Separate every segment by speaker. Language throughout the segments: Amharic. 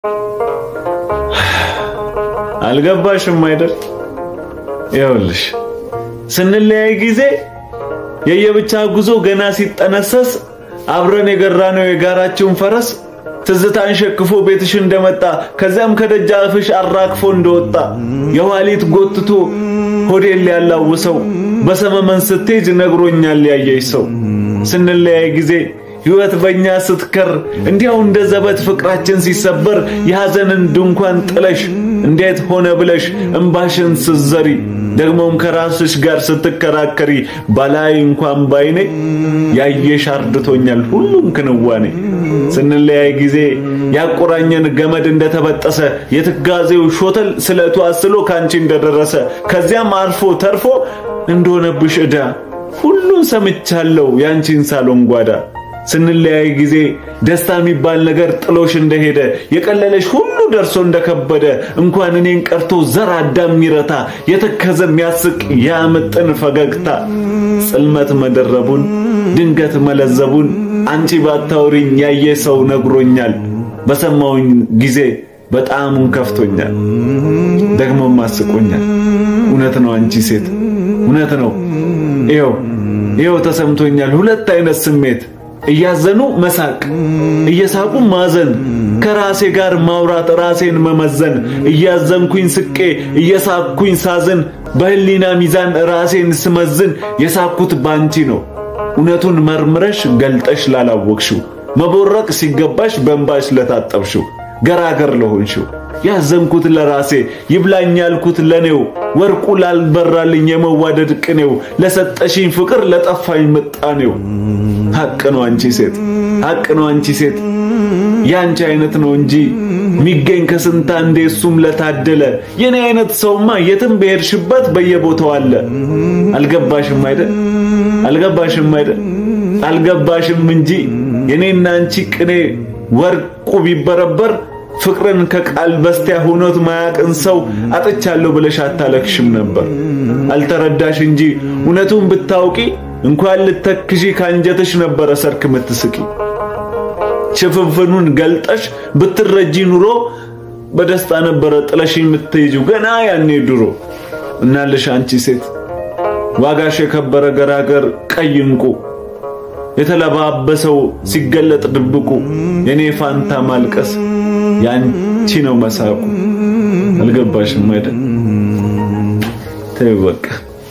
Speaker 1: አልገባሽም አይደል? ይኸውልሽ ስንለያይ ጊዜ የየብቻ ጉዞ ገና ሲጠነሰስ አብረን የገራነው የጋራችን ፈረስ ትዝታን ሸክፎ ቤትሽ እንደመጣ ከዚያም ከደጃፍሽ አራግፎ እንደወጣ የኋሊት ጎትቶ ሆዴን ሊያላውሰው በሰመመን ስትሄጅ ነግሮኛል ያየሽ ሰው ስንለያይ ጊዜ ሕይወት በእኛ ስትከር እንዲያው እንደ ዘበት ፍቅራችን ሲሰበር የሐዘንን ድንኳን ጥለሽ እንዴት ሆነ ብለሽ እምባሽን ስትዘሪ ደግሞም ከራስሽ ጋር ስትከራከሪ ባላይ እንኳን ባይኔ ያየሽ አርድቶኛል ሁሉም ክንዋኔ ስንለያይ ጊዜ ያቆራኘን ገመድ እንደተበጠሰ የትጋዜው ሾተል ስለቱ አስሎ ካንቺ እንደደረሰ ከዚያም አልፎ ተርፎ እንደሆነብሽ ዕዳ ሁሉን ሰምቻለሁ ያንቺን ሳሎን ጓዳ ስንለያይ ጊዜ ደስታ የሚባል ነገር ጥሎሽ እንደሄደ የቀለለሽ ሁሉ ደርሶ እንደከበደ እንኳን እኔን ቀርቶ ዘር አዳም የሚረታ የተከዘ የሚያስቅ ያምጥን ፈገግታ ጽልመት መደረቡን ድንገት መለዘቡን አንቺ ባታውሪኝ ያየ ሰው ነግሮኛል። በሰማውኝ ጊዜ በጣሙን ከፍቶኛል፣ ደግሞም አስቆኛል። እውነት ነው አንቺ ሴት እውነት ነው። ይኸው ይኸው ተሰምቶኛል ሁለት አይነት ስሜት እያዘኑ መሳቅ እየሳቁ ማዘን ከራሴ ጋር ማውራት ራሴን መመዘን እያዘንኩኝ ስቄ እየሳቅኩኝ ሳዝን በህሊና ሚዛን ራሴን ስመዝን የሳኩት ባንቺ ነው እውነቱን መርምረሽ ገልጠሽ ላላወቅሽው መቦረቅ ሲገባሽ በእንባሽ ለታጠብሽው ገራገር ለሆንሽው ያዘንኩት ለራሴ ይብላኝ ያልኩት ለኔው ወርቁ ላልበራልኝ የመዋደድ ቅኔው ለሰጠሽኝ ፍቅር ለጠፋኝ ምጣኔው ሐቅ ነው አንቺ ሴት ሐቅ ነው አንቺ ሴት ያንቺ አይነት ነው እንጂ ሚገኝ ከስንት አንዴ እሱም ለታደለ የኔ አይነት ሰውማ የትም በሄድሽበት በየቦታው አለ። አልገባሽም አይደል? አልገባሽም አይደል? አልገባሽም እንጂ የኔና አንቺ ቅኔ ወርቁ ቢበረበር ፍቅርን ከቃል በስቲያ ሆኖት ማያቅን ሰው አጥቻለሁ ብለሽ አታለክሽም ነበር። አልተረዳሽ እንጂ እውነቱን ብታውቂ እንኳን ልተክዢ ካንጀትሽ ነበረ ሰርክ ምትስቂ። ሽፍንፍኑን ገልጠሽ ብትረጂ ኑሮ በደስታ ነበረ ጥለሽ የምትሄጂው ገና ያኔ ድሮ። እናልሽ አንቺ ሴት ዋጋሽ የከበረ ገራገር ቀይ እንቁ የተለባበሰው ሲገለጥ ድብቁ የኔ ፋንታ ማልቀስ ያንቺ ነው መሳቁ። አልገባሽም አይደል? ተይው በቃ።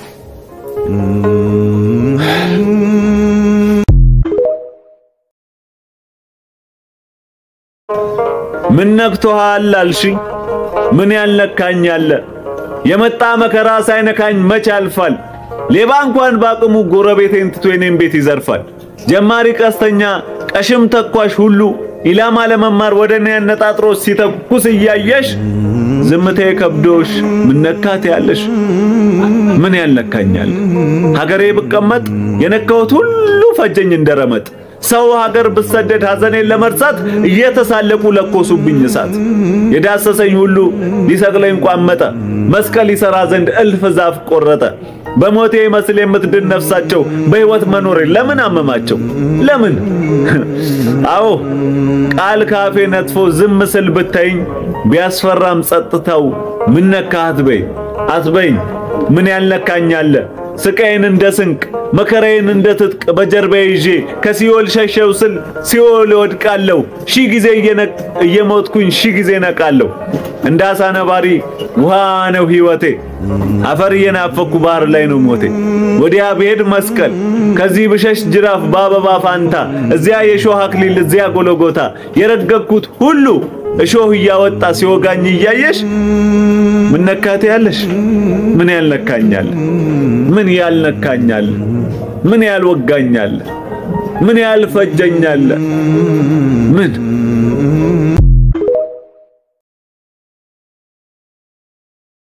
Speaker 1: ምን ነክቶሃል አልሽኝ? ምን ያልነካኛለ? የመጣ መከራ ሳይነካኝ መች ያልፋል? ሌባ እንኳን ባቅሙ ጎረቤቴን ትቶ የኔን ቤት ይዘርፋል። ጀማሪ ቀስተኛ ቀሽም ተኳሽ ሁሉ ኢላማ ለመማር ወደ እኔ አነጣጥሮ ሲተኩስ እያየሽ ዝምቴ ከብዶሽ ምን ነካት ያለሽ? ምን ያልነካኛል? ሀገሬ ብቀመጥ የነካሁት ሁሉ ፈጀኝ እንደረመጥ። ሰው ሀገር ብሰደድ ሐዘኔን ለመርሳት እየተሳለቁ ለኮሱብኝ እሳት። የዳሰሰኝ ሁሉ ሊሰቅለኝ ቋመጠ፣ መስቀል ይሠራ ዘንድ እልፍ ዛፍ ቆረጠ። በሞቴ መስል የምትድን ነፍሳቸው በሕይወት መኖሬ ለምን አመማቸው? ለምን? አዎ ቃል ካፌ ነጥፎ ዝም ስል ብታይኝ ቢያስፈራም ጸጥታው ምን ነካህ አትበይ አትበይኝ። ምን ያልነካኛለ? ስቃዬን እንደ ስንቅ መከራዬን እንደ ትጥቅ በጀርባዬ ይዤ ከሲኦል ሸሸው ስል ሲኦል እወድቃለሁ። ሺህ ጊዜ እየሞትኩኝ ሺህ ጊዜ ነቃለሁ። እንደ አሳ ነባሪ ውሃ ነው ሕይወቴ። አፈር እየናፈኩ ባህር ላይ ነው ሞቴ። ወዲያ ብሄድ መስቀል ከዚህ ብሸሽ ጅራፍ በአበባ ፋንታ እዚያ የሾህ አክሊል እዚያ ጎለጎታ የረገጥኩት ሁሉ እሾህ እያወጣ ሲወጋኝ እያየሽ ምን ነካቴ ያለሽ? ምን ያልነካኛል? ምን ያልነካኛል? ምን ያልወጋኛል? ምን ያልፈጀኛል? ምን